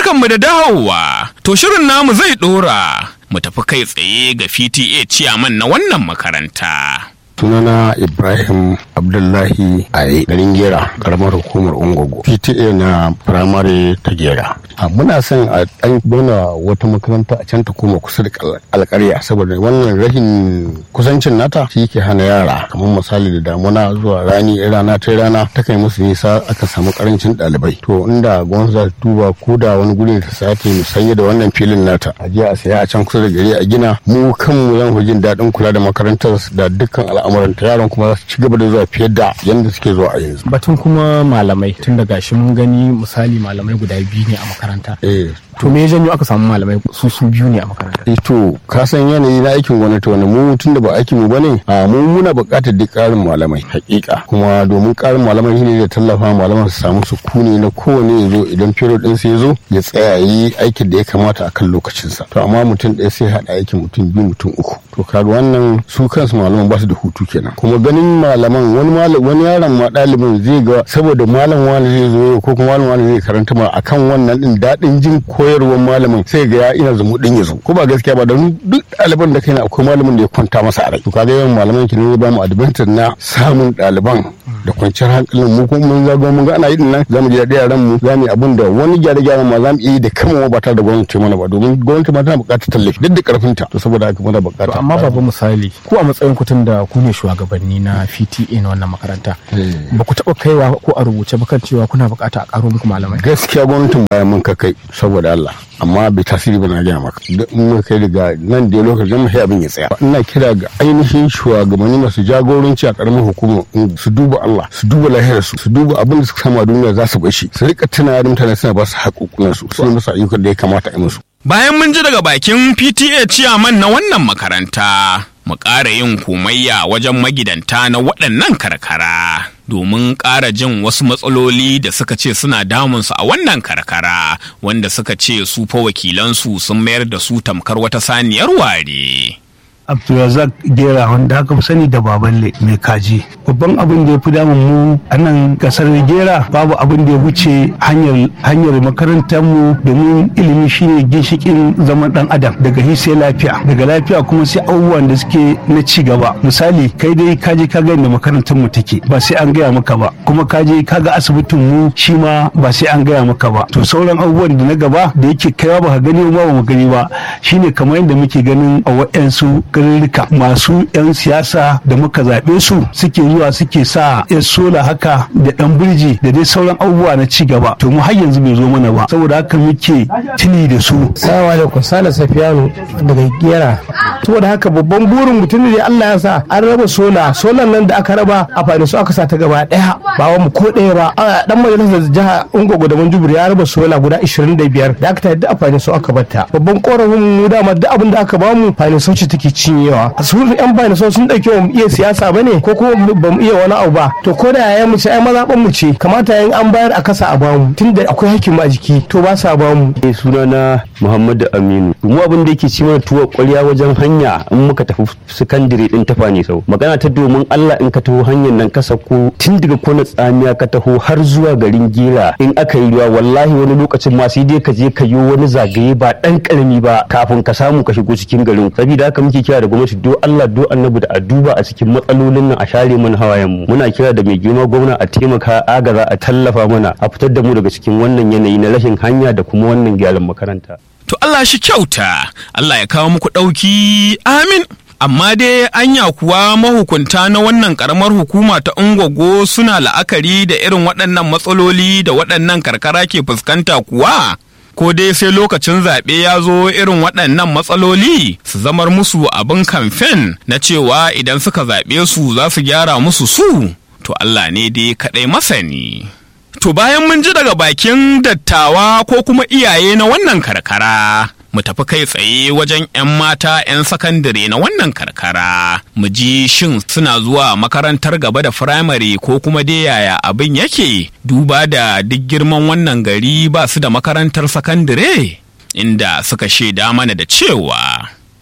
Barkanmu da dawowa, to shirin namu zai ɗora mu tafi kai tsaye ga PTA ciyaman na wannan makaranta. sunana ibrahim abdullahi a garin gera karamar hukumar ungogo pta na firamare ta gera a muna son a ɗan gona wata makaranta a can ta koma kusa da alkarya saboda wannan rashin kusancin nata shi ke hana yara kamar misali da damuna zuwa rani rana ta rana ta kai musu nisa aka samu karancin ɗalibai to inda gwamnati za ta duba ko da wani guri ta sake musanye da wannan filin nata a je a saya a can kusa da gari a gina mu kanmu zan fi jin daɗin kula da makarantar da dukkan al'amuranta yaran kuma za su ci gaba da zuwa fiye da yadda suke zuwa a yanzu. Batun kuma malamai tun da gashi mun gani misali malamai guda biyu ne a makaranta. Eh, To me ya janyo aka samu malamai su su biyu ne a makaranta? eh, to ka san yanayi na aikin gwamnati wanda mu tun da ba aikin mu bane a mu muna buƙatar duk ƙarin malamai hakika kuma domin ƙarin malamai shine da tallafa malaman su samu sukuni na kowane ya zo idan period din sai ya zo ya tsaya yi aikin da ya kamata akan lokacinsa to amma mutum ɗaya sai haɗa aikin mutum biyu mutum uku to kaga wannan su kansu malaman ba su da hutu kenan kuma ganin malaman wani malam wani yaron ma ɗalibin zai ga saboda malam wani zai zo ko kuma malam wani zai karanta ma akan wannan din daɗin jin koyarwar malamin sai ga ya ina zamu din ya zo ko ba gaskiya ba don duk ɗaliban da kai na akwai malamin da ya kwanta masa a rai to kaga yawan malaman ki ne ya ba mu advantage na samun ɗaliban da kwanciyar hankalin mu kuma mun zago mun ga ana yi nan zamu ji daɗi yaran mu zamu yi abin da wani gyare gyaren ma zamu iya yi da kanmu ba tare da gwamnati mana ba domin gwamnati ma tana buƙatar tallafi duk da karfinta to saboda haka muna To buƙatar amma babu misali ku a matsayin ku da ku ne shugabanni na PTA na wannan makaranta. Ba ku taɓa kaiwa ko a rubuce ba kan cewa kuna buƙata a ƙaro muku malamai. gaskiya gwamnatin bayan mun ka kai saboda Allah amma bai tasiri ba na gaya maka duk in mun kai daga nan da lokacin mu sai abin ya tsaya ina kira ga ainihin shugabanni masu jagoranci a karamin hukumar su duba Allah su duba lahiyar su su duba abin da suka samu a duniya za su bashi su rika tuna da mutane suna ba su haƙoƙunan su su yi musu ayyukan da ya kamata a yi musu Bayan mun ji daga bakin PTA ciyaman na wannan makaranta, mu ƙara yin komayya wajen magidanta na waɗannan karkara. Domin ƙara jin wasu matsaloli da suka ce suna damunsu a wannan karkara, wanda suka ce su fa wakilansu sun mayar da su tamkar wata saniyar ware. Abdulrazak Gera wanda aka fi sani da Baballe mai kaji. Babban abin da ya fi damun mu a nan kasar Gera babu abin da ya wuce hanyar hanyar makarantar mu domin ilimi shine ginshikin zaman dan adam daga hi sai lafiya daga lafiya kuma sai abubuwan da suke na ci gaba misali kai dai ka je ka ga inda makarantar mu take ba sai an gaya maka ba kuma ka je ka ga asibitin mu shi ma ba sai an gaya maka ba to sauran abubuwan da na gaba da yake kaiwa ba ka gani ba ba mu gani ba shine kamar yadda muke ganin a wa'yansu garurruka masu 'yan siyasa da muka zaɓe su suke zuwa suke sa 'yan sola haka da ɗan birji da dai sauran abubuwa na ci gaba to mu har yanzu bai zo mana ba saboda haka muke tuni da su Salamu alaikum Sale Safiyanu daga Gera. Saboda haka babban burin mutum da Allah ya sa an raba sola, solan nan da aka raba a fadi su aka sa ta gaba daya ba wa mu ko daya ba. A dan majalisar jiha Ungogo da Manjubur ya raba sola guda 25 da aka ta yadda a fadi su aka batta. Babban korafin mu dama duk abin da aka ba mu fadi su ce take cinyewa. Su yan fadi su sun dauke mu iya siyasa bane ko kuma ba mu iya wani abu ba. To ko da yayan mu ce ai mazaban mu ce kamata yayin an bayar a kasa a bamu tunda akwai hakimi a jiki to ba sa bamu. Eh, sunana Muhammadu Aminu. Mu abin da yake ci mana tuwa kwarya wajen hanya in muka tafi sakandire din tafa ne sau. Magana ta domin Allah in ka taho hanyar nan ka sako tun daga kona tsamiya ka taho har zuwa garin Gera in aka yi ruwa wallahi wani lokacin ma sai dai ka je ka yi wani zagaye ba dan karami ba kafin ka samu ka shigo cikin garin. Saboda haka muke kira da gwamnati do Allah do Annabi da a duba a cikin matsalolin nan a share mana hawayen mu. Muna kira da mai girma gwamna a taimaka agaza a tallafa mana a fitar da mu daga cikin wannan yanayi na rashin hanya da kuma wannan gyaran makaranta. To Allah shi kyauta, Allah ya kawo muku ɗauki, amin. Amma dai anya kuwa mahukunta na wannan ƙaramar hukuma ta Ungwago suna la'akari da irin waɗannan matsaloli da waɗannan karkara ke fuskanta kuwa? Ko dai sai lokacin zaɓe ya zo irin waɗannan matsaloli su zamar musu abin kamfen na cewa idan suka zaɓe su za su gyara musu su? To Allah ne dai kaɗai masani. To bayan mun ji daga bakin dattawa ko kuma iyaye na wannan karkara, mu tafi kai tsaye wajen 'yan mata 'yan sakandare na wannan karkara, mu ji shin suna zuwa makarantar gaba da firamare ko kuma dai yaya abin yake duba da duk girman wannan gari ba su da makarantar sakandare, inda suka shaida mana da cewa.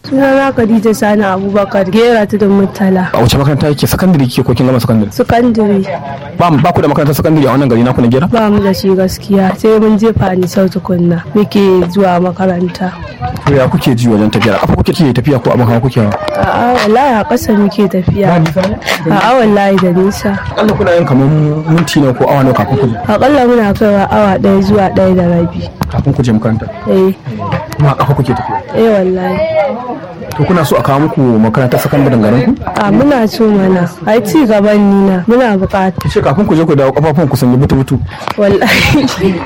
Sunana Khadija Sani Abubakar Gera ta da Murtala. a wace makaranta yake sakandare kike ko kin gama sakandare Sakandare ba ba ku da makarantar sakandare a wannan gari naku na gera ba mu da shi gaskiya sai mun jefa ni sau tukunna muke zuwa makaranta. to ya kuke ji wajen tafiya kafa kuke ce tafiya ko abin hawa kuke hawa A'a wallahi a ƙasa muke tafiya. A'a wallahi da nisa. Allah kuna yin kamar minti ne ko awa ne kafin ku je Aƙalla muna kaiwa awa ɗaya zuwa ɗaya da rabi. kafin ku je makaranta Eh, kuma a kafa kuke tafiya eh wallahi. to kuna so a kawo muku makarantar sakandaren garin ku A muna so mana. Ai ci gaban ni na muna buƙata. ce kafin ku je ku dawo kafafun ku sanya butu butu wallahi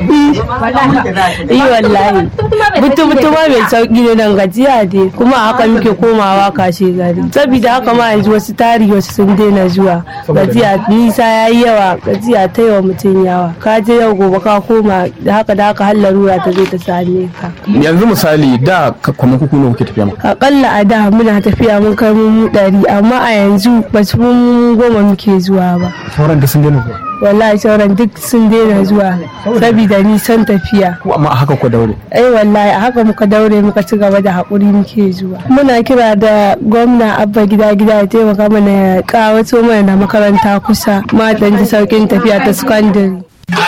yi wallahi butu butu ma mai sauki ne nan gajiya dai kuma a haka muke komawa kashe gari saboda haka ma yanzu wasu tari wasu sun daina zuwa gajiya nisa ya yi yawa gajiya ta yawa mutum yawa ka je yau gobe ka koma da haka da haka har larura ta zo ta same ka yanzu misali da ka- kamar kuku ne kuke tafiya maka akalla a da muna tafiya mun kai mu ɗari amma a yanzu ba su fi mu goma muke zuwa ba sauran da sun daina zuwa wallahi sauran duk sun daina zuwa saboda nisan tafiya ko amma a haka ku daure ai wallahi a haka muka daure muka ci gaba da haƙuri muke zuwa muna kira da gwamna abba gida gida ya taimaka mana ya kawato mana da makaranta kusa matan ji sauƙin tafiya ta sakandare